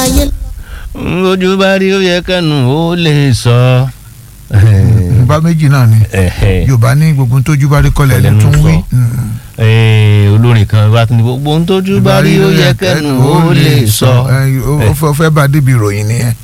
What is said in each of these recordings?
ayé ojú bá rí ó yẹ kẹnu ó lè sọ. bá méjì náà ni yorùbá ní gbogbo ohun tójú bá rí kọlẹ̀ ní Kọlẹ̀ tún ló ń wí. sọ. Mm. Eh, olórin kan wá tún ní gbogbo ohun tójú bá rí ó yẹ kẹnu ó lè sọ. Ẹ, ó ó fẹ́- ó fẹ́ bá débi ìròyìn nìyẹn.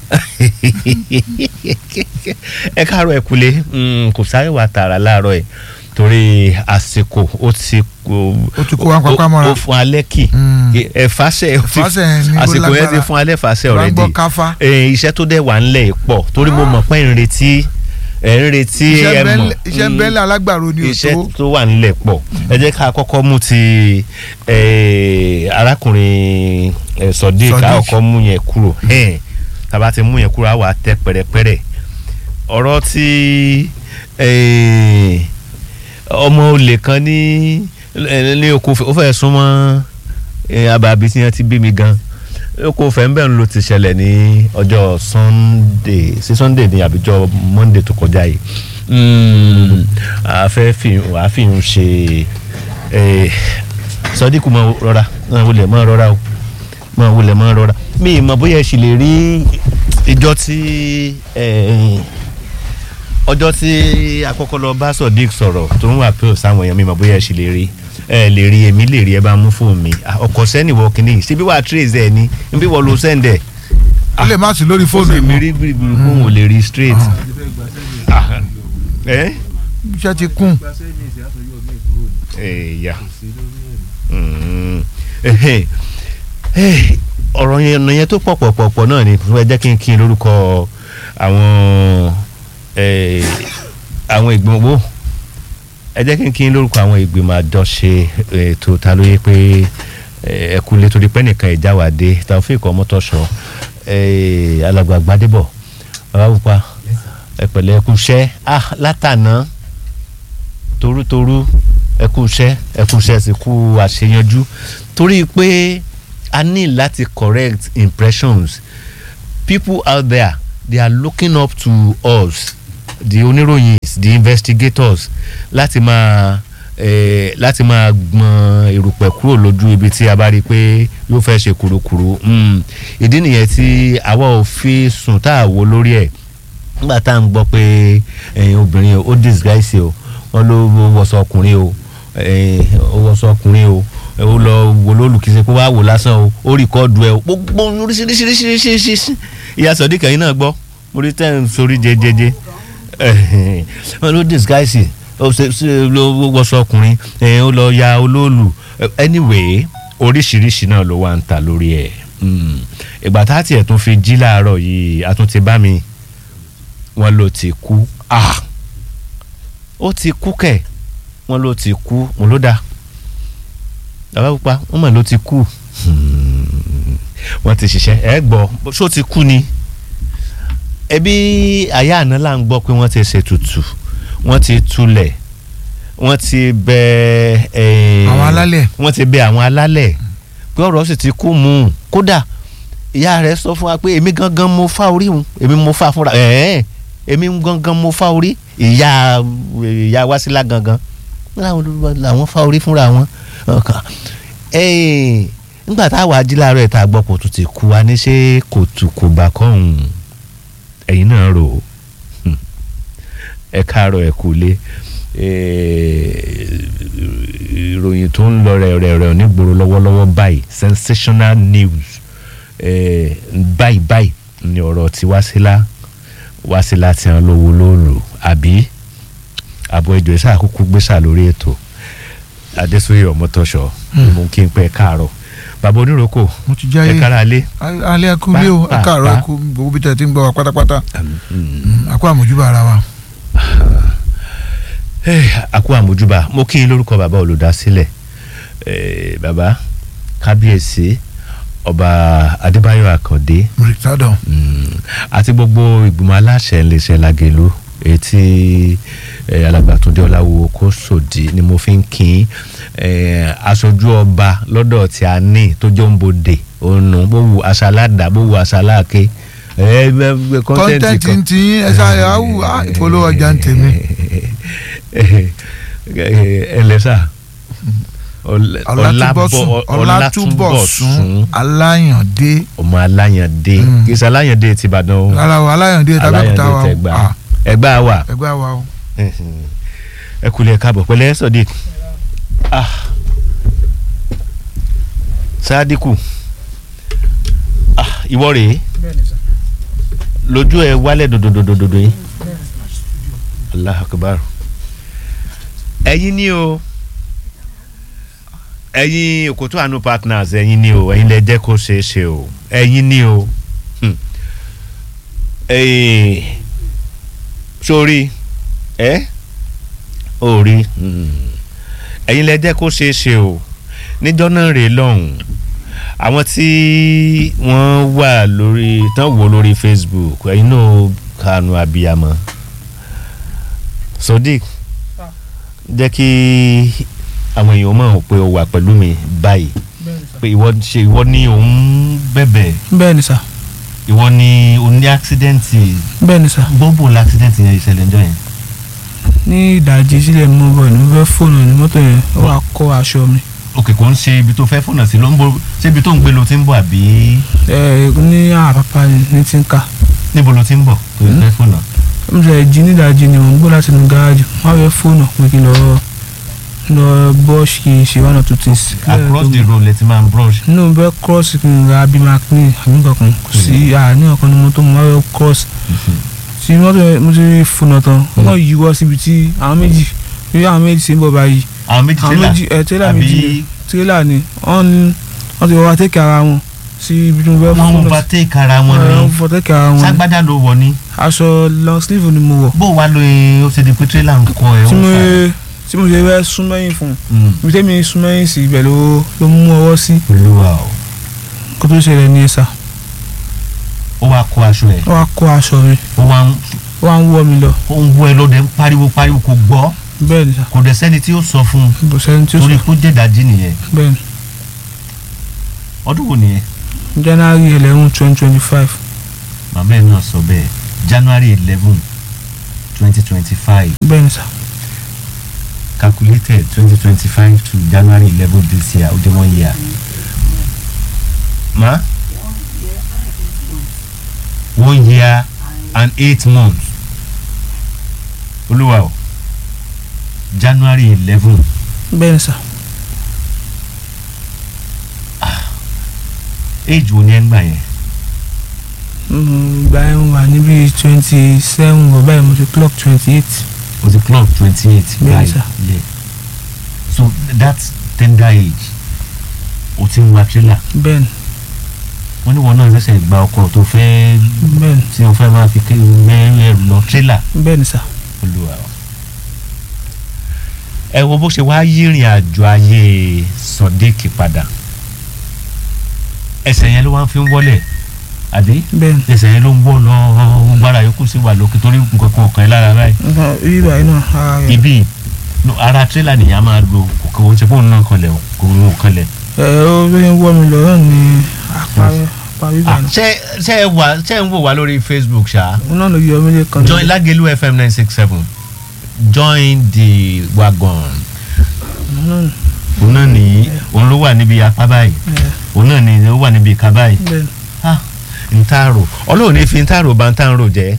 ẹ káàárọ̀ ẹ kúlé Mm, kò sáré wà tààrà láàárọ̀ ẹ torí àsìkò ó ti Ó ti kó wa pápá mọ́ra. ó fún alẹ́ kì Mm. ẹ̀fàṣẹ Ẹ̀fàṣẹ ni ó àsìkò yẹn lágbára. ti fún alẹ́ fàṣẹ Bá already gbọ́ káfá. Eh, iṣẹ́ tó dẹ̀ wà ńlẹ̀ pọ̀ torí mo mọ̀ pé ẹ̀ ń retí ẹ̀ ń retí iṣẹ́ ẹ mọ̀ bẹ́lẹ̀- iṣẹ́ Mm, bẹ́lẹ̀ alágbàro ni ò iṣẹ́ tó. tó wà ńlẹ̀ pọ̀ ẹ jẹ́ ká kọ́kọ́ mú ti eh, arákùnrin eh, Sodiq Sodiq. ká kọ́kọ́ mú yẹn kúrò Eh, tá a bá ti mú yẹn kúrò á wà á tẹ́ pẹ̀rẹ̀pẹ̀rẹ̀ ọ̀rọ̀ tí eh, ọmọ olè kan ní eh, ní oko ó fẹ́ súnmọ́ eh, abàbí tí wọ́n ti bí mi gan oko fẹ́ńbẹ́ ló ti ṣẹlẹ̀ ní ọjọ́ sunday sí sunday ní àbíjọ monday tó kọjá yìí Mm, a fẹ́ fi a fi ń ṣe eh, sọdíkù mọ rọra mọ wulẹ̀ mọ rọra o mọ wulẹ̀ mọ rọra mi ì mọ bóyá ẹ sì lè rí ìjọ tí eh, ọjọ́ tí àkọ́kọ́ lọ bá sodiq sọ̀rọ̀ tó ń wà pé sáwọn èèyàn mi mọ̀ bóyá ẹ sì lè rí ẹ lè rí èmi lè rí ẹ bá mú fóònù mi Ah, ọkọ̀ sẹ́ni wọ kínní ṣé bí wàá trace ẹ ní bí wọ́n lo sẹ́ndẹ̀ ó lè má sí lórí fóònù mi ìmọ̀ rí gbìrìgbìrì fóònù ò lè rí straight. Ah, ẹ iṣẹ́ ti kún. ẹ̀yà Mm. Ẹhẹ́. Eh, ọ̀rọ̀ yẹn ọ̀nà yẹn tó pọ̀ pọ̀ pọ̀ pọ̀ náà ni fún ẹ jẹ́ kí n kí n lórúkọ àwọn eh, àwọn ìgbìmọ̀ wo ẹ jẹ́ kí n kí n lórúkọ àwọn ìgbìmọ̀ àjọṣe ètò ta ló yẹ pé eh, ẹ kú lé torí pé nìkan ìjáwádé Taofeek Ọmọtọ́ṣọ eh, alàgbà Gbádébọ̀ Babáwùpá ẹ pẹ̀lẹ́ ẹ kú iṣẹ́ ah látàná torútorú ẹ kú iṣẹ́ ẹ kú iṣẹ́ sì kú àṣeyanjú torí pé a ní láti correct impressions people out there they are looking up to us the oníròyìn the investigators láti máa eh, láti máa gbọn erùpẹ̀ kúrò lójú ibi tí a bá rí i pé yóò fẹ́ ṣe kúrukùru Mm. ìdí nìyẹn tí àwa ò fi sùn tá a wo lórí ẹ̀ nígbà tá à ń gbọ́ pé ẹ̀yin obìnrin ó disguise o wọ́n ló wọṣọ ọkùnrin o ẹ̀yin ó wọṣọ ọkùnrin o ó lọ wò lólùkíṣe pé wàá wò lásán o ó rìkọ́ọ̀dù ẹ o gbogbo oríṣiríṣiríṣiríṣi ìyá sọ̀dí kẹ́yìn náà gbọ́ mo rí tẹ́ ń sorí jẹjẹjẹ ẹ̀hìn, wọ́n ló disguise ó ṣe ṣe ló wọṣọ ọkùnrin ẹ̀yin ó lọ ya olóòlù anyway oríṣiríṣi náà ló wà ń ta lórí ẹ̀ Mm. ìgbà tá a tiẹ̀ tún fi jí láàárọ̀ yìí a tún ti bá mi wọ́n ló ti kú ah ó ti kú kẹ̀ wọ́n ló ti kú mo ló dá bàbá pupa wọ́n mọ̀ ló ti kú Hmm. wọ́n ti ṣiṣẹ́ ẹ gbọ́ ṣó ti kú ni ẹbí àyà àná là ń gbọ́ pé wọ́n ti ṣètùtù wọ́n ti túlẹ̀ wọ́n ti bẹ eh, Àwọn alálẹ̀. wọ́n ti bẹ àwọn alálẹ̀ pé ọ̀rọ̀ sì ti kú mú un kódà ìyá rẹ̀ sọ fún wa pé èmi gangan mo fá orí òun èmi mo fá fúnra ẹ̀ẹ́n èmi gangan mo fá orí ìyá ìyá wásílà gangan láwọn olùdókòwò làwọn fá orí fúnra wọn ọkàn ẹ̀ẹ́n nígbà táwa ají láàárọ̀ ẹ̀ tá a gbọ́ kò tún ti kú wa ní ṣé kò tù kò bá kọ́hún ẹ̀yin náà rò ó Hmm. ẹ káàárọ̀ ẹ kú lé ìròyìn tó ń lọ rẹ̀rẹ̀rẹ̀ nígboro lọ́wọ́lọ́wọ́ báyìí sensational news eh, báyìí báyìí ni ọ̀rọ̀ tí Wásílà Wásílà ti hàn lówó lóòlù àbí àbọ̀ ìjọ ìṣe àkókò gbèsà lórí ètò Adésóyè Ọmọtọ́ṣọ ni mo kí n pẹ́ káàárọ̀ bàbá oníròkò mo ti jáyé ẹ kára lé. alẹ́ ẹkú lé o Pa- ẹ káàárọ̀ pa- ẹkú gbogbo bí tẹ̀ ti ń gbọ́ wa pátápátá Mm. Mm, àkó àmójúbà ara wa. Eh, àkú àmójúbà mo kí n lórúkọ bàbá olùdásílẹ̀ eh, bàbá kábíyèsí ọba adébáyọ̀ àkàndé mùrìtádọ̀ mm, àti gbogbo ìgbìmọ̀ aláṣẹ iléeṣẹ́ lagelu etí eh, alàgbàtúndé ọláwo kó sòdí ni mo fi ń kín eh, aṣojú ọba lọ́dọ̀ tí a ní tó jẹ́ òǹbodè ònà bó wu aṣáláàdá bó wu aṣáláàké eh, kọ́ńtẹ́ǹtì kọ́ńtẹ́ǹtì kan ń ti yín ẹ sáré awù á ìpolówó ọjà ń tèmi ẹ lẹ́sà Ọlá- ọlátúbọ̀sún Ọlábọ̀- ọlátúbọ̀sún aláyàndé ọmọ aláyàndé Mm. kì í ṣe aláyàndé ti Ìbàdàn o rárá o aláyàndé tàbẹ́kúta wa o tẹ̀gbá Ah, ẹgbà wà ẹgbẹ́ wa o. ẹ kúlẹ̀ káàbọ̀ pẹ̀lẹ́ Sodiq Ah. Sadiku Ah, ìwọ rèé lójú ẹ wálẹ̀ dòdòdòdòdò yìí allah akbar ẹ̀yin ni o ẹ̀yin Òkòtó Àánú partners ẹ̀yin ni o ẹ̀yin lẹ jẹ́ kó ṣeé ṣe o ẹ̀yin ni o Hmm. Eh, sórí ẹ ò rí Hmm. ẹ̀yin lẹ jẹ́ kó ṣeé ṣe o níjọ́ náà rèé lọ́hùn àwọn tí wọ́n wà lórí tán wò lórí Facebook ẹ̀yin náà kanu abiyamọ Sodiq jẹ́ kí àwọn èèyàn mọ̀ pé o wà pẹ̀lú mi báyìí pé ìwọ ṣe ìwọ ni òun bẹ̀bẹ̀ bẹ́ẹ̀ ni sà ìwọ ni o ní àksidẹ́ǹtì bẹ́ẹ̀ ni sà gbọ́bù làksidẹ́ǹtì yẹn ìṣẹ̀lẹ̀ ńjọ́ yẹn. ní ìdajì sílẹ̀ mú bọ̀ ní mo fẹ́ fóònù ní mọ́tò yẹn ó wàá kó aṣọ mi òkè kò ń ṣe ibi tó fẹ́ fọ̀nà sí ló ń bọ̀ ṣé ibi tó ń gbé lo ti ń bọ̀ àbí ẹ ní àpapà ní ti ń ká níbo lo ti ń bọ̀ tó Hmm. fẹ́ fọ̀nà. mo ṣe jí ní ìdajì ni mo ń gbọ́ láti inú gárájì wọ́n á fẹ́ fóònù pé kí n lọ lọ bọ́ọ̀ṣì kì í ṣe one or two things. across the road lẹ ti máa ń brush. inú bẹ́ẹ̀ cross kí n ra bí maclean àbí nǹkan kan kò sí àní ọ̀kan ní mọ́tò mo máa fẹ́ cross tí mọ́tò yẹn mo ti rí fóònù tán wọ́n yí wọ́ síbi tí àwọn méjì bí àwọn méjì ṣe ń bọ̀ báyìí àwọn méjì àwọn tẹ́lá méjì ẹ̀ tẹ́lá méjì ni àbí tírélà ni wọ́n ní wọ́n ti wọ́n tẹ́kẹ̀ ara wọn sí ibi tí mo fẹ́ wọ́n fún ń bá take ara wọn wọ́n ní fọ́ tẹ́kẹ̀ ara wọn ni ságbádá ló wọ̀ ní. aṣọ long sleeve ni mo wọ̀ bó wàá lo e ó ṣe di pé tírélà ń kọ ẹ. tí ó mo fà. tí mo ṣe fẹ́ sún mẹ́yìn fún un Mm. ibi tẹ́mi sún mẹ́yìn sí ibẹ̀ ló ló mú ọwọ́ sí olúwa o kó tó ṣẹlẹ̀ ní ẹ̀sà ó wàá kó aṣọ ẹ ó wá kó aṣọ mi ó wàá ń ó wá ń wọ́ mi lọ ó ń wọ ẹ lóde ń pariwo pariwo kò gbọ́ bẹ́ẹ̀ ni sà kò dẹ̀ sẹ́ni tí ó sọ fún un bó sẹ́ni tí ó torí sọ kó jẹ́ ìdajì nìyẹn bẹ́ẹ̀ ọdún wo nìyẹn ni January eleven twenty twenty five màmá ẹ náà sọ bẹ́ẹ̀ January eleven twenty twenty five bẹ́ẹ̀ ni sà calculated twenty twenty five to January eleven this year ó jẹ́ one year. ma one year and eight months olúwa o January eleven bẹ́ẹ̀ ni sà age wo ni ẹ ń gbà yẹn Mm, ìgbà yẹn mo wà níbi twenty seven bọ̀ báyìí mo ti clock twenty eight o ti clock twenty eight Bẹ́ẹ̀ ni sà. yeah so that tender age o ti ń wa trailer bẹ́ẹ̀ ni wọ́n ní wọn náà ṣẹ̀ṣẹ̀ gba ọkọ̀ tó fẹ́ bẹ́ẹ̀ ni tí o fẹ́ máa fi gbé ẹrù lọ trailer bẹ́ẹ̀ ni sà olúwa o. ẹ wo bó ṣe wá yírìn àjò ayé Sodiq padà ẹsẹ̀ yẹn ló wá fi ń wọlé àbí bẹ́ẹ̀ ni ẹsẹ̀ yẹn ló ń wọ́ lọ gbára yòókù sí wà lókè torí nǹkan kan ọ̀kan ẹ̀ lára báyìí nǹkan ibi báyìí náà ara rẹ̀ ibi no, ara tírélà nìyẹn máa lo kò kò ń ṣe fóònù náà kanlẹ̀ o kò ń kanlẹ̀. ẹ ó bí ń wọ́ mi lọ náà ni àparí àparí báyìí náà ṣé ṣé ẹ wà ṣé ẹ ń wò wá lórí Facebook ṣá òun náà ló yọ mí lé kan join Lagelu FM nine six seven join the wagon òun náà òun náà nìyí òun ló wà níbi apá báyìí ẹ òun náà ní ó wà níbi ìka báyìí bẹ́ẹ̀ ni ah ntaaro ọlọ́run ní fi ntaaro bá ntaaro jẹ́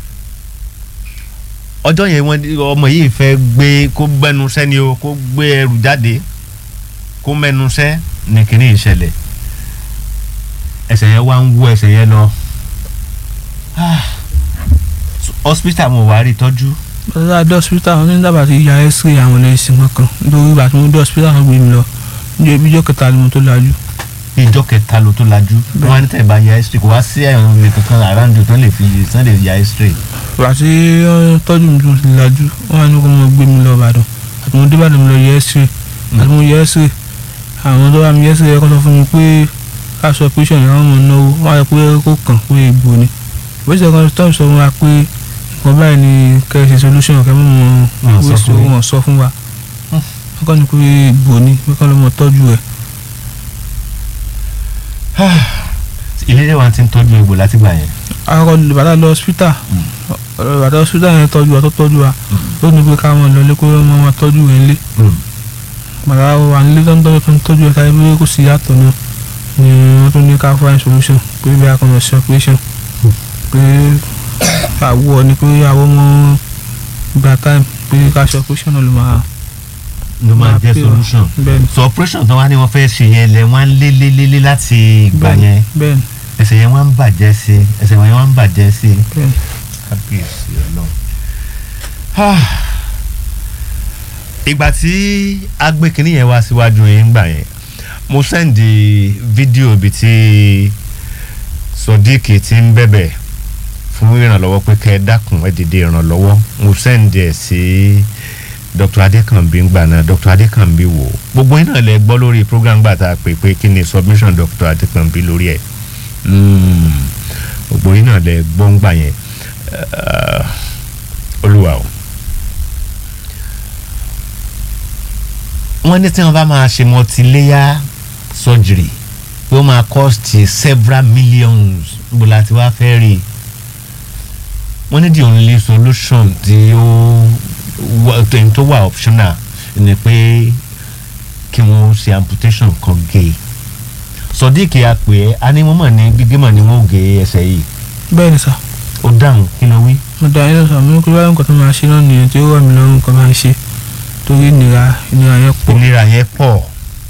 ọjọ́ yẹn wọ́n ọmọ yìí fẹ́ gbé kó gbẹnusẹ́ ni o kó gbé ẹrù jáde kó mẹnusẹ́ ní kíní ìṣẹ̀lẹ̀ ẹsẹ̀ yẹn wá ń wú ẹsẹ̀ yẹn lọ ah hospital mo wá rí tọ́jú bàtà dé hospital wọn ní dábàá ti ya x-ray àwọn ẹlẹ́sìn kankan nítorí ìgbà tí mo dé hospital wọn gbé mi lọ ní ibi ìjọ kẹta ni mo tó lajú ní ìjọ kẹta ló tó lajú wọn á ní tẹ̀ bá ya x-ray kò wá sí ẹ̀rùn mi kankan around tán lè fi tán lè ya x-ray ìgbà tí wọ́n tọ́jú mi tí mo ti lajú wọ́n á ní kó mo gbé mi lọ Ìbàdàn àti mo dé Ìbàdàn mi lọ yẹ x-ray àti mo yẹ x-ray àwọn tó bá mi yẹ x-ray yẹ kó sọ fún mi pé ká sọ operation yẹn wọ́n mọ̀ náwó wọ́n á yẹ pé kó kàn pé egbò ni ìwé kan tó ń sọ fún wa pé nǹkan báyìí ni kẹ́ ẹ ṣe solution kẹ́ mọ̀ Wọ́n sọ mọ̀ fún yín. wọ́n sọ fún wa Hmm. wọ́n kàn ní pé egbò ni pé kọ́ ló mọ̀ tọ́jú ẹ̀ ilé wa ti ń tọ́jú egbò látìgbà yẹn akọ bàtà lọ hospital ọ̀rọ̀ bàtà hospital yẹn tọ́jú wa tó tọ́jú wa ó ní pé ká wọn lọ lé kó wọn máa tọ́jú rẹ̀ lé màrá o à ń lé tó ń tọ́jú tó ń tọ́jú ẹ̀ka ẹgbẹ́ kò sí yàtọ̀ náà ni wọ́n tún ní ká find solution pé bí a kàn lọ sí operation pé àwọ̀ ni pé àwọ̀ mọ́ gba time pé ká ṣe operation náà ló máa ló máa jẹ́ pè wá. solution bẹ́ẹ̀ni so operation tán wá ní wọ́n fẹ́ ṣe yẹn lẹ̀ wọ́n á lé lé lé lé láti ìgbà yẹn bẹ́ẹ̀ni ẹsẹ̀ yẹn wọ́n á ń bàjẹ́ sí i ẹsẹ̀ yẹn wọ́n á ń bàjẹ́ sí i bẹ́ẹ̀ni kábíyèsí ọlọ́run. ìgbà tí a gbé kinní yẹn wá síwájú yín gbà yẹn mo sẹ́ndì fídíò ibi tí Sodiq ti ń bẹ̀bẹ̀ fún ìrànlọ́wọ́ pé kẹ́ ẹ dákun ẹ dìde ìrànlọ́wọ́ mo sẹ́ndì ẹ̀ sí Dr. Adekanbi ngbà náà Dr. Adekanbi wò ó. gbogbo yín náà lẹ gbọ́ lórí program gbà tá a pè pé kí ni submission Dr. Adekanbi lórí ẹ̀ Mm, gbogbo yín náà lẹ gbọ́ ngbà yẹn Eh, olúwa o wọ́n ní tí wọ́n bá máa ṣe multi-layer surgery pé ó máa cost several millions níbo la ti wá fẹ́ rí i wọ́n ní the only solution tí ó wà- tó tó wà optional ni pé kí wọ́n ṣe amputation kan gé e Sodiq apè é a ní wọ́n mọ̀ ní gígé mọ̀ ní wọ́n gé ẹsẹ̀ yìí bẹ́ẹ̀ni sà ó dáhùn kí ló wí. mo dá yín lọ́sàn mo ní kí wáyé nǹkan tó máa ṣe náà nìyẹn tí ó wà mí lọ́rùn kan máa ṣe torí ìnira ìnira yẹn pọ̀ ìnira yẹn pọ̀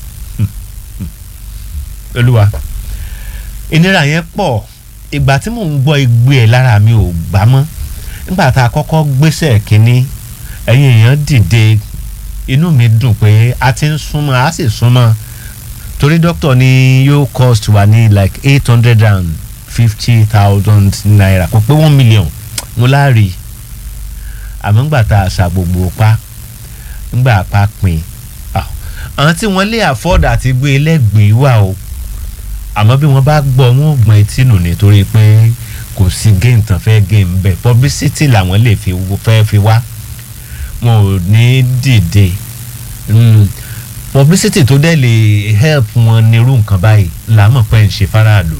olúwa ìnira yẹn pọ̀ ìgbà tí mò ń gbọ́ igbe ẹ̀ lára mi ò gbá mọ́ nígbà tá a kọ́kọ́ gbéṣẹ́ kínní ẹ̀yin èèyàn dìde inú mi dùn pé a ti ń súnmọ́ a sì súnmọ́ torí dókítà ní yóò cost wa ní like eight hundred and fifty thousand naira kò pé one million mo láàrí àmọ́ ńgbà tá a ṣà gbogbo pa ńgbà pa pin ah, àwọn tí wọ́n lè afford àti gbé ẹlẹ́gbẹ̀ẹ́ wà o àmọ́ bí wọ́n bá gbọ́ wọn ò gbọ́n etí nù nítorí pé kò sí game tán fẹ́ game bẹ́ẹ̀ publicity làwọn lè fi fẹ́ fi wá wọn ò ní dìde Mm, publicity tó dẹ̀ lè help wọn nírú nǹkan báyìí làmọ̀ pé ń ṣe faraàlú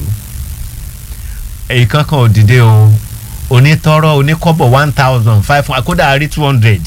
èyí kankan ò dìde o onítọ́rọ́ oníkọ́bọ̀ one thousand five hundred kódà a rí two hundred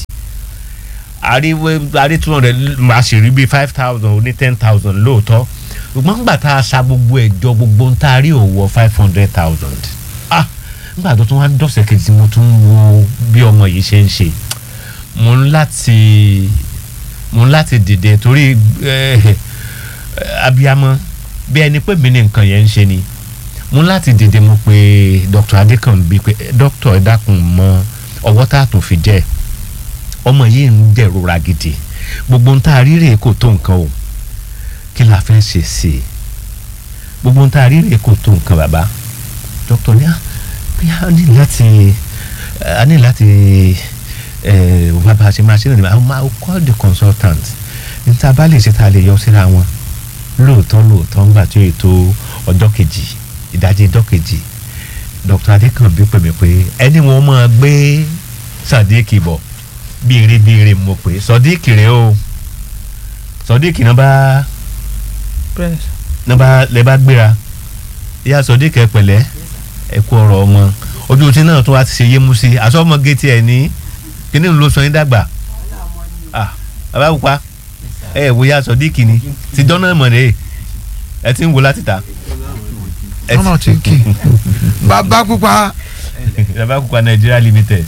a rí a rí two hundred a sì rí bíi five thousand oní ten thousand lóòótọ́ ṣùgbọ́n nígbà tá a sa gbogbo ẹ̀jọ gbogbo ń tá a rí òwò five hundred thousand ah nígbà tó tún wá dọ̀sẹ̀ kejì tí mo tún wo bí ọmọ yìí ṣe ń ṣe mo ń láti mo ń láti dìde torí eh, abiyamọ bí ẹni pé mi ní nǹkan yẹn ń ṣe ni mo ń láti dìde mo pe Dr. Adekanbi pé Dr. ẹ dákun mọ ọwọ́ tá a tún fi jẹ́ ọmọ yìí ń dẹ̀rora gidi gbogbo ń tá a rí rèé kò tó nǹkan o kí la fẹ́ ṣe sí i gbogbo ń tá a rí rèé kò tó nǹkan bàbá Dr. ní à bí a ní láti a ní láti ẹ wá bá a ṣe máa ṣe náà ni I will call the consultant níta bá lè ṣe tá a lè yọ síra wọn lóòótọ́ lóòótọ́ ńgbà tí ètò ọjọ́ kejì ìdajì ọjọ́ kejì Dr. Adékànbí pè mí pé ẹni wọn máa gbé Sadiq bọ̀ bíire bíire mo pè Sadiq rèé o Sadiq náà bá bẹ́ẹ̀ni sà náà bá lè bá gbéra ìyá Sadiq ẹ pẹ̀lẹ́ ẹ kú ọ̀rọ̀ ọmọ ojú tí náà tó wá ti ṣe yé mu sí i àsọmọ géètì ẹ ní kíní ló sọ yín dàgbà ah bàbá pupa ẹ ẹ wo ìyá Sadiq ni ti dọ́nà mọ̀ rèé ẹ ti ń wo láti ta. Ẹ ti- ọ̀nà tí kì í bàbá pupa bàbá pupa Nigeria limited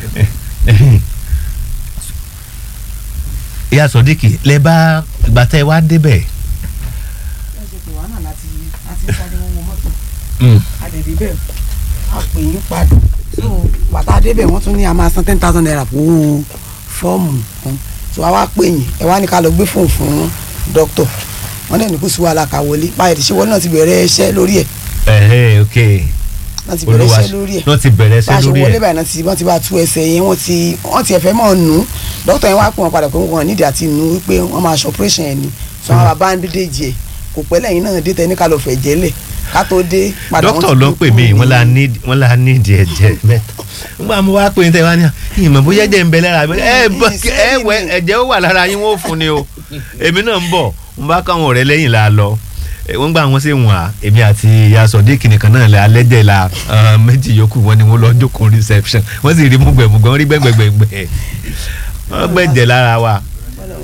ìyá Sadiq lẹ bá gbàtẹ́ wá débẹ̀ ṣe pé wàhálà láti láti sáré wọn wọ mọ́tò Mm. àdèdè bẹ́ẹ̀ a pè yín padà so bàtà débẹ̀ wọ́n tún ní a máa san ten thousand naira fún owó fọ́ọ̀mù kan so a wá pè yín ẹ wá ní ká lọ gbé fóònù fún dókítà wọ́n dẹ̀ ní kó sí wàhálà ká wọlé báyìí tí ṣé wọ́n náà ti bẹ̀rẹ̀ iṣẹ́ lórí ẹ̀ ẹ̀hẹ́ ok náà ti bẹ̀rẹ̀ olúwa iṣẹ́ lórí ẹ̀ náà ti bẹ̀rẹ̀ bá a ṣẹ́ ṣe lórí wọlé ẹ̀ báyìí náà ti wọ́n ti bá tú ẹsẹ̀ yẹn wọ́n ti wọ́n ti ẹ̀fẹ́ mọ̀ nù dókítà yẹn wá pè wọ́n padà pé wọ́n nídìí àti nù wípé wọ́n máa ṣe operation yẹn ni so àwọn bàbá ń dédé jẹ kò pẹ́ lẹ́yìn náà dé tẹ́ ní ká lọ fẹ̀ jẹ́lẹ̀ ká tó dé padà wọ́n dókítà ti ló gbé pè mí kúrò wọ́n la ní- ní wọ́n la ní ìdí ẹ̀jẹ̀ mẹ́ta nígbà mo wá pè ní tẹ́wọ́n ní ìmọ̀ bóyá ẹ̀jẹ̀ ń bẹ lára mi ẹ bọ ẹ wẹ ẹ̀jẹ̀ ó wà lára yín wọ́n fún ni o èmi náà ń bọ̀ mo bá káwọn ọ̀rẹ́ lẹ́yìn la lọ Eh, wọ́n gbà wọ́n sì wọ̀n á èmi àti ìyá Sodiq nìkan náà lẹ́ alẹ́jẹ̀ la ah, méjì yòókù wọn ni wọ́n lọ jókòó reception wọ́n sì rí múgbẹ̀múgbẹ̀ wọ́n rí gbẹ̀gbẹ̀gbẹ̀ wọ́n gbẹ̀jẹ̀ lára wa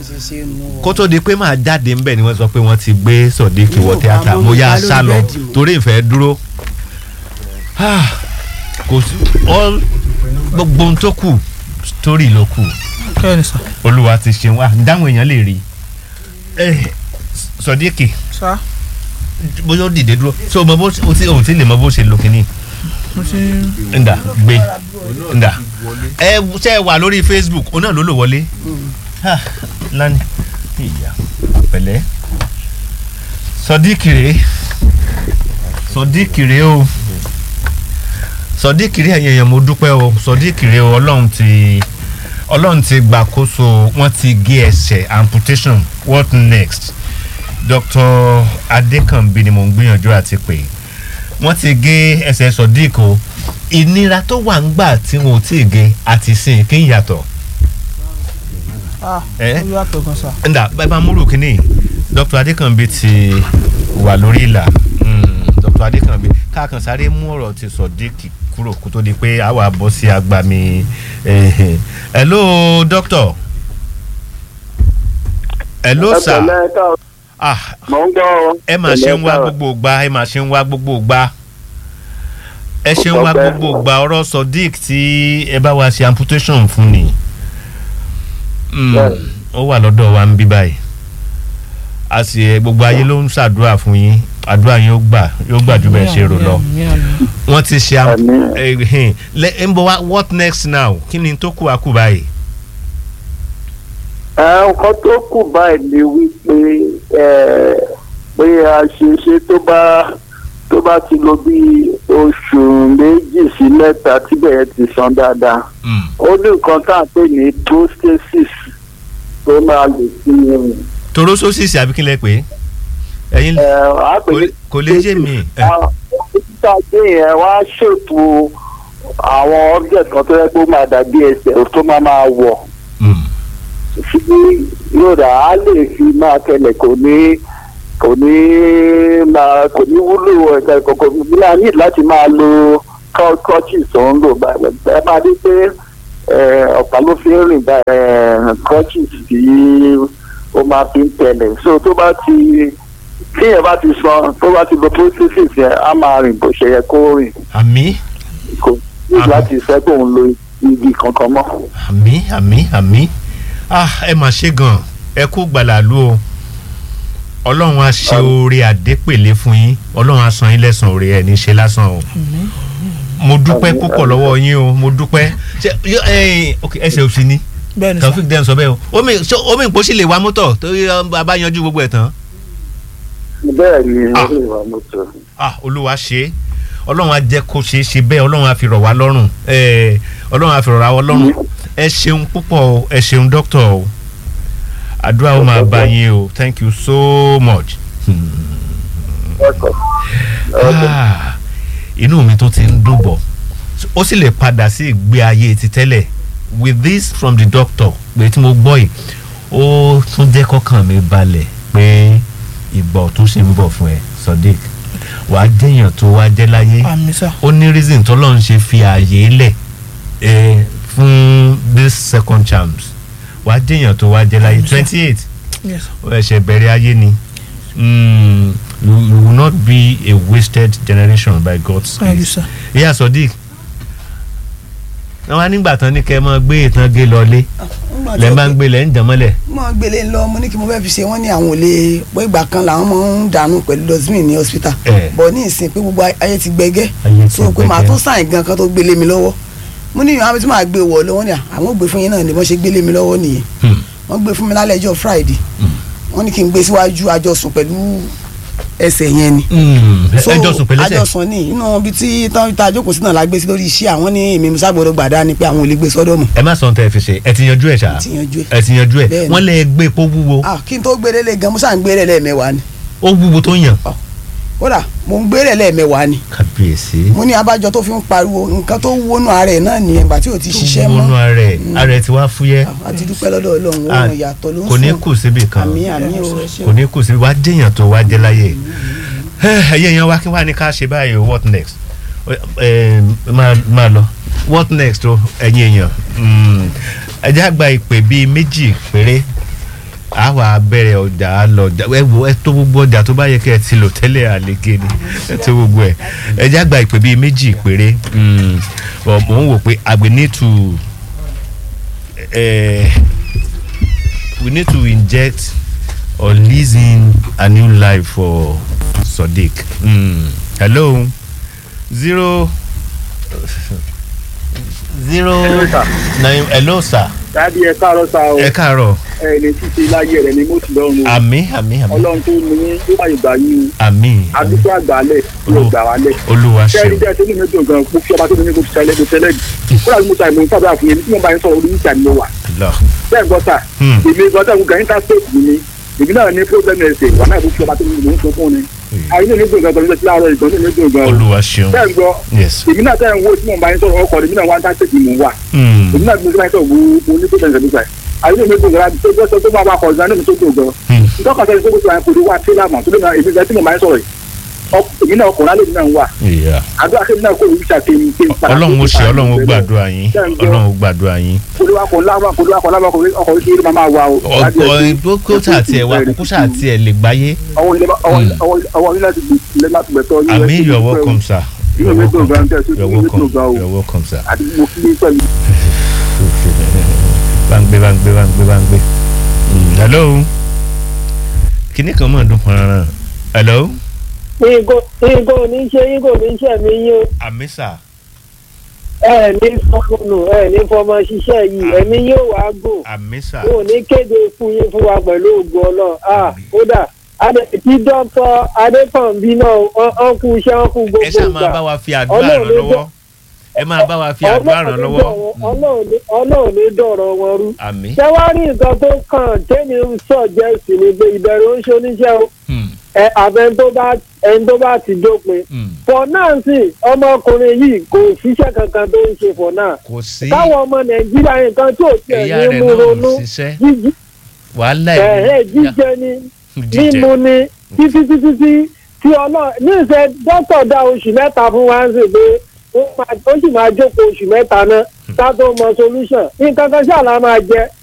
ṣe ṣe nu kó tó di pé màá jáde ńbẹ̀ ni wọ́n sọ pé wọ́n ti gbé sọ̀díkì wọ Yóò tíátà bá mo yá mọ́ sá lọ lórí bẹ́ẹ̀dì mọ́. torí ìfẹ́ dúró Ah, kò sí all gbogbo ohun tó kù story ló kù kẹ́ni sà olúwa ti ṣeun wá dáhùn èèyàn lè rí Eh, sọ̀díkì sà bóyá ó dìde dúró so o mọ bó o ti o ti lè mọ bó ṣe lò kínní mo ti nda gbé nda ẹ ṣe ẹ wà lórí facebook òun náà ló lò wọlé Ah, lani ìyá pẹ̀lẹ́ sọdíkì rèé sọdíkì rèé o sọdíkì rèé ẹ̀yìn èèyàn mo dúpẹ́ o sọdíkì rèé o ọlọ́run ti ọlọ́run ti gbàkóso wọ́n ti gé ẹsẹ̀ amputation what next dr adekanbi ni mo ń gbìyànjú àti pè wọ́n ti gé ẹsẹ̀ sọdíkì o ìnira tó wà ń gbà tí wọn ò tí ì gé àti sìn kí n yàtọ̀ ah ẹ ó yàtọ̀ gan sà nda bàbá múlù kínní dr adekanbi ti wà lórí ìlà Mm, dr adekanbi káàkan sáré mú ọ̀rọ̀ ti sọ̀díkì kúrò kó tó di pé a wà bọ́ sí agbami eh, hello doctor hello sir ẹpẹ̀lẹ́ ká ah mọ̀ ń gbọ́ ọ. ẹ máa ṣe ń wá Pẹ̀lẹ́ ká. gbogbo gba ẹ máa ṣe ń wá gbogbo gba ẹ ṣe ń wá Ọpẹ́. gbogbo gba ọ̀rọ̀ sodiq tí ẹ bá wa ṣe amputation fún ni Mm, Bẹ́ẹ̀. ó wà lọ́dọ̀ wa ń bí báyìí a sì ẹ gbogbo ayé ló ń ṣàdúrà fún yín àdúrà yín ó gbà yóò gbà ju bẹ́ẹ̀ ṣe rò lọ wọ́n ti ṣe am Àmín. eh, eh, lẹ- ń bọ̀ wá what next now kí ni tó kù àkù báyìí. ẹ nǹkan tó kù báyìí ni wípé ẹ pé a ṣe ṣe tó bá tó bá ti lò bí oṣù méjì sí mẹ́ta tíbẹ̀ yẹn ti san dáadáa Mm. ó ní nǹkan tá à ń pè ní prosthesis tó máa lè fi rìn. toró sósìsì àbí kí lẹ pé ẹ̀yin ẹ á pè kò ní lè- kò lè yé mi. ẹ. àwọn dókítà gbé yẹn wá ṣètò àwọn object kan tó yẹ kó máa dàbí ẹsẹ̀ tó máa máa wọ̀ Mm. sí yóòdà á lè fi máa tẹlẹ̀ kò ní kò ní máa kò ní wúlò ẹ̀ka ìkọ̀kọ̀ nígbà ní láti máa lo crutches tó ń lò báyìí ẹ máa dé pé ẹ, ọ̀pá ló fi ń rìn báyìí crutches tí ó máa fi ń tẹlẹ̀ so tó bá ti tíyẹn bá ti san tó bá ti lo prosthesis yẹn á máa rìn bó ṣe yẹ kó rìn àmì kò ní Àmín. láti fẹ́ kó ń lo igi kankan mọ́. àmì àmì àmì ah ẹ mà ṣe gan ẹ kú gbàlàlú o ọlọ́run á ṣe oore àdépèlé fún yín ọlọ́run á san yín lẹ́sàn oore ẹ̀ ní ṣe lásán o mo dúpẹ́ Àmín, púpọ̀ àmín. lọ́wọ́ yín o mo dúpẹ́ ṣe yọ- ẹ̀yin, ok, ẹsẹ̀ òsì ni bẹ́ẹ̀ ni sà taofik dẹ́n sọ bẹ́ẹ̀ o omi ṣé omi ìpò sì lè wa mọ́tọ̀ torí ọ, bàbá yanjú gbogbo ẹ̀ tán bẹ́ẹ̀ ni Ah. ó lè wà mọ́tò. ah olúwa ṣe é ọlọ́run á jẹ́ kó ṣeé ṣe bẹ́ẹ̀ ọlọ́run á fi rọ̀ wá lọ́rùn ẹ̀ ọlọ́run á fi rọ̀ wá lọ́rùn ẹ ṣeun púpọ̀ o ẹ ṣeun dókítà o àdúrà ó máa bá yín o thank you so much. Ah, inú mi tó ti ń dùn bọ̀ ó sì lè padà sí ìgbé ayé ti tẹ́lẹ̀ with this from the doctor pé tí mo gbọ́ yìí ó tún jẹ́ kọ́kàn mi balẹ̀ pé ìgbà tó ṣe ń bọ̀ fún ẹ Sodiq wàá jẹ́yàn tó wá jẹ́ láyé àmì sà ó ní reason tó lọ́n ṣe fi ààyè lẹ̀ eh, fún this second chance wàá jẹ́yàn tó wá jẹ́ láyé twenty eight yes ó ẹsẹ̀ bẹ̀rẹ̀ ayé ni Mm, you, you will not be a wasted generation by God's thank you grace. sir ìyá Sodiq wọ́n wá nígbà tán ní kẹ́ ẹ máa gbé ìtàn gé lọlé lẹ́ ń bá ń gbé lẹ́ ń jàn mọ́lẹ̀. mo gbélé lọ mo ní kí mo fẹ́ fi ṣe wọ́n ní àwọn ò lè pé ìgbà kan làwọn máa ń dànù pẹ̀lú dustbin ní hospital Eh. bọ̀ ní ìsìn pé gbogbo ayé ti gbẹgẹ́ Ayé ti so pé màá gbẹgẹ́. tó sàn gan kan tó gbélé mi lọ́wọ́ mo ní ìyàwó tí màá gbé wọ̀ lọ́wọ́ ni àwọn ò gbé fún yín náà ni wọ́n ṣe gbélé mi lọ́wọ́ nìyẹn Hmm. wọ́n gbé fún mi lálẹ́ ọjọ́ Friday wọ́n ní kí n gbé síwájú àjọsùn pẹ̀lú ẹsẹ̀ yẹn ni Mm, ẹ so ẹ jọ sùn pẹ̀lẹ́sẹ̀. àjọsùn ni inú ibi tí tán tá a jókòó sí náà la gbé sí lórí iṣẹ́ àwọn ní èmi musa gbọdọ̀ gbàdá ni pé àwọn ò lè gbé sọ́dọ̀ mọ́ ẹ má sọ ohun tẹ́ ẹ fi ṣe ẹ ti yanjú ẹ ṣá ti yanjú ẹ̀ ẹ ti yanjú ẹ Bẹ́ẹ̀ni. wọ́n lè gbé epo wúwo ah kí n tó gbére lé gan musa ń gbére lẹ́ẹ̀mẹ́wàá ni ó wúwo tó yàn. kódà mo ń gbére lẹ́ẹ̀mẹ́wàá ni kábíyèsí. mo ní abájọ tó fi ń pariwo nǹkan tó wónú ara ẹ̀ náà nìyẹn gbà tí ò ti ṣiṣẹ́ wọnú mọ́ ara ẹ ara ẹ ti wá fúyẹ́ Ah, àti dúpẹ́ lọ́dọ̀ ọlọ́run Ah, ó yàtọ̀ ló ń kò ní sùn. kù síbì kan àmì àmì o ẹ ṣé o. kò ní kù síbì wá jẹyàn tó wá jẹ láyé ẹyẹ yẹn wá kí wá ní ká ṣe báyìí o what next ẹ máa máa lọ what next o ẹ̀yin èèyàn Mm, ẹ jẹ́ àgbà ìpè bíi méjì péré a wà bẹ̀rẹ̀ ọjà á lọ ọjà ẹ wo ẹ tó gbogbo ọjà tó bá yẹ kí ẹ ti lò tẹ́lẹ̀ àlege ni ẹ tó gbogbo ẹ ẹ já gba ìpè bíi méjì péré Mm, but mò ń wò pé àgbẹ̀ need to eh, we need to inject or lease in a new life for Sodiq. Mm. hello zero zero nine hello sir dáàdi ẹ káàárọ̀ sá o ẹ káàárọ̀ ẹ ní títí láyé rẹ ní mọ́tò lọ́rùn o àmì àmì àmì ọlọ́run tó ní ní yóò máa gbà yín àmì o àdúgbò àgbàlẹ̀ yóò gbà wálẹ̀ olúwa sẹ́ẹ̀rì ṣeun jẹ́ tó ní mi dùn gan mo fi ọba tó ní mi kò tẹ́lẹ̀ kò tẹ́lẹ̀ jù kódà bí mo ta ìmọ̀ sábà fún yẹn tí mo bá ń sọ̀rọ̀ orí ìjà ni mo wà lọ. bẹ́ẹ̀ gbọ́ sà Hmm. èmi gbọ́ sà mo gà interstate mi ni èmi náà ní problem ẹ̀sẹ̀ wà náà mo fi ọba tó ní mi ń sọ fún ni àyè ní mi dùn gan gan ní láàárọ̀ ìgbọ́n ní mi dùn gan o olúwa ṣeun bẹ́ẹ̀ gbọ́ yes. èmi náà tẹ́ ń wo tí mo bá ń sọ̀rọ̀ ọkọ̀ èmi náà wá interstate mi wà Hmm. èmi náà bí mo ti máa ń sọ̀rọ̀ mo ní problem ẹ̀sẹ̀ nípa ẹ̀ àyè ní mi dùn gan tó gbọ́ sọ tó máa bá kọ̀ ọ̀gá ní mi tó dùn gan Hmm. ntọ́ka sẹ́ni tó kó tó wà kó tó wà tẹ́lá mà tó lè máa èmi gan tí mo máa ń sọ̀rọ̀ yìí Ọk- èmi náà ọkùnrin alẹ́ mi náà ń wà Yeah. àdúrà kí èmi náà kó ìwé ṣàkéyìn pé ọlọ́run ó ṣe ọlọ́run ó gbàdúrà yín ọlọ́run ó gbàdúrà yín. olùwàkọ̀ láwọn olùwàkọ̀ láwọn ọkọ̀ orí máa máa wà o. ọ̀gbọ́n kó sáà tiẹ̀ wá kókó sáà tiẹ̀ lè gbáyé. ọwọ́ ilé ọwọ́ ilé láti gbé láti gbẹ̀tọ̀ yín. àmì you are welcome sir. you are Inú mi dùn welcome gan tẹ̀ sí you are inú mi dùn welcome gan o. you are welcome sir. àti mo kí ní pẹ̀lú. báńgbé báńgbé báńgbé báńgbé. Mm, hello. kíní kan mọ̀ ọdún pọnrán. hello. nǹkan ò ní ṣe yín kò ní ṣe mí yín o àmì sà. ẹ ní fọmọnù ẹ ní fọmọ ṣiṣẹ́ yìí ẹ̀mí yóò wá gùn àmì sà. wọn ò ní kéde fún yín fún wa pẹ̀lú ògùn ọlọ́run ah kódà tí dókítà adékànbí náà wọ́n kú iṣẹ́ wọn kú ẹ gbogbo ṣáà máa bá wa fi àdúrà ràn Ọlọ́run ló lọ́wọ́. ẹ máa bá wa fi àdúrà ràn lọ́wọ́. Mm, ọlọ́run ní dọ̀rọ̀ wọn rú àmì. ṣé wàá rí nǹkan tó kàn tẹ́mi ń sọ̀jẹ́sì ni pé ìbẹ̀rù ń ṣe oníṣẹ́ o Mm, ẹ àbẹ̀ tó bá ẹni tó bá ti dópin mm. for now sí ọmọkùnrin yìí kò síṣẹ́ kankan tó ń ṣe for now kò sí káwọn ọmọ nàìjíríà nǹkan tí ò tiẹ̀ ẹ̀yà ní rẹ̀ mú náà ronú ò ṣiṣẹ́ jíjí wàhálà ẹ̀ẹ́ ẹ̀ jíjẹ ni jíjẹ. mímu ni títí títí tí tí ọlọ́run ní ìṣe dókítà dá oṣù mẹ́ta fún wa ń sè pé ó máa- ó sì máa jókòó oṣù mẹ́ta náà ká tó mọ solution nǹkan kan ṣáà la máa jẹ